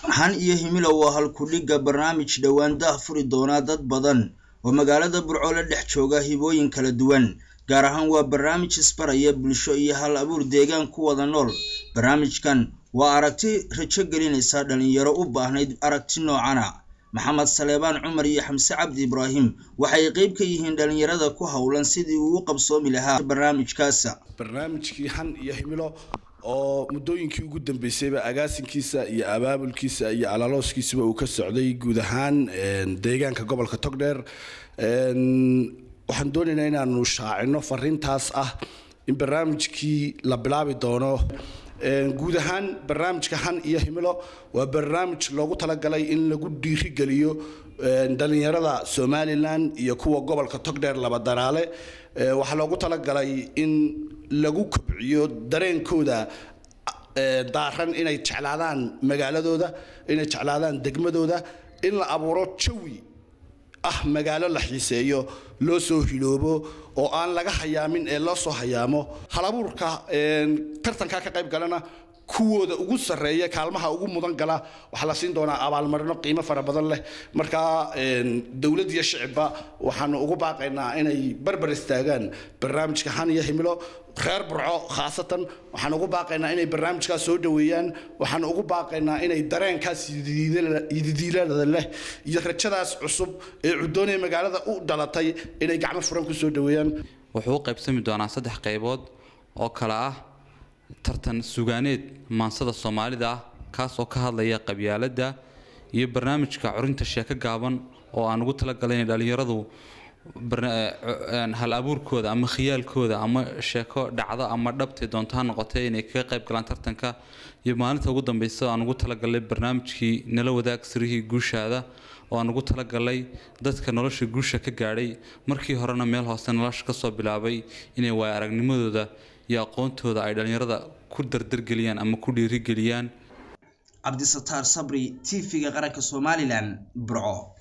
han iyo himilow waa halkudhigga barnaamij dhowaan daah furi doonaa dad badan oo magaalada burco la dhex jooga hibooyin kala duwan gaar ahaan waa barnaamij isbaraya bulsho iyo hal abuur deegaan ku wada nool barnaamijkan waa aragti rajo gelinaysa dhalinyaro u baahnayd aragti noocana maxamed saleebaan cumar iyo xamse cabdi ibraahim waxay qeyb ka yihiin dhalinyarada ku howlan sidii uu u qabsoomi lahaa barnaamijkaasa barnaamijkii han iyo himilo oo muddooyinkii ugu dambeysayba agaasinkiisa iyo abaabulkiisa iyo alaalooskiisaba uu ka socday guud ahaan deegaanka gobolka togdheer waxaan doonaynaa inaanu shaacino fariintaas ah in barnaamijkii la bilaabi doono guud ahaan barnaamijka han iyo himilo waa barnaamij loogu talagalay in lagu dhiirigeliyo dhalinyarada somalilan iyo kuwa gobolka togdheer labadaraale waxaa loogu talagalay in lagu kobciyo dareenkooda daaran inay jeclaadaan magaaladooda inay jeclaadaan degmadooda in la abuuro jawi ah magaalo la xiiseeyo loo soo hiloobo oo aan laga hayaamin ee loo soo hayaamo halabuurka tartankaa ka qayb galana kuwooda ugu sarreeya kaalmaha ugu mudan gala waxaa la siin doonaa abaalmarino qiimo fara badan leh markaa dowlad iyo shicibba waxaanu ugu baaqaynaa inay barbar istaagaan barnaamijka han iyo himilo reer burco khaasatan waxaan ugu baaqaynaa inay barnaamijkaas soo dhoweeyaan waxaan ugu baaqaynaa inay dareenkaas yididiilada leh iyo rajadaas cusub ee cudoonaya magaalada u dhalatay inay gacmo furan ku soo dhoweeyaan wuxuu u qaybsami doonaa saddex qaybood oo kale ah tartan sugaaneed maansada soomaalida ah kaas oo ka hadlaya qabyaaladda iyo barnaamijka curinta sheeko gaaban oo aan ugu talagalay inay dhallinyaradu hal abuurkooda ama khiyaalkooda ama sheeko dhacdo ama dhabtay doonto ha noqotay inay kaga qayb galaan tartanka iyo maalinta ugu dambeysa aan ugu talagalay barnaamijkii nala wadaag sirihii guushaada oo aan ugu talagalay dadka nolosha guusha ka gaadhay markii horena meel hoose nolosha kasoo bilaabay inay waaya aragnimadooda iyo aqoontooda ay dhallinyarada ku dardargeliyaan ama ku dhiirigeliyaan cabdisataar sabri t v-ga qaranka somalilan burco